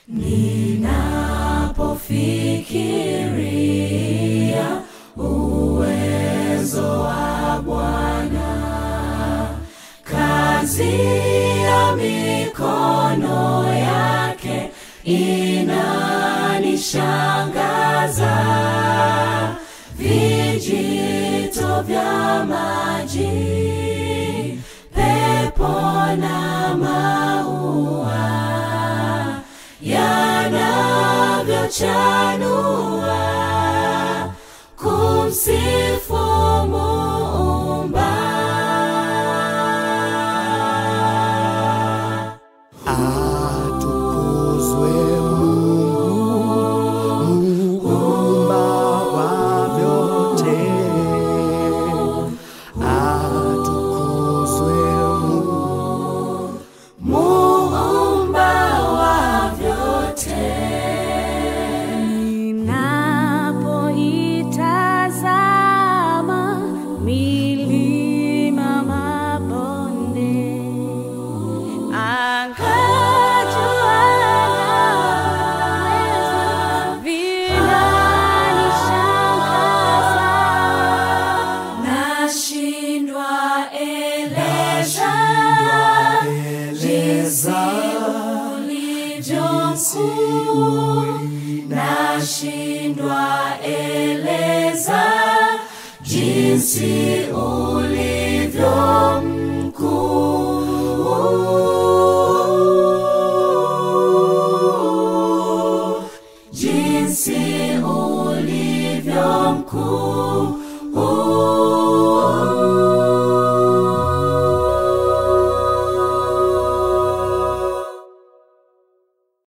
Ninapofikiria uwezo wa Bwana, kazi ya mikono yake inanishangaza. Vijito vya maji, pepo na maua yanavyochanua kumsifu Muumba. Atukuzwe Mungu muumba wa vyote. Atukuzwe Mungu Muumba wa vyote. Ninapoitazama milima, mabonde, anga, jua na vinanishangaza. Nashindwa eleza jinsi ulivyo mkuu. Nashindwa eleza jinsi ulivyo mkuu. Jinsi ulivyo mkuu.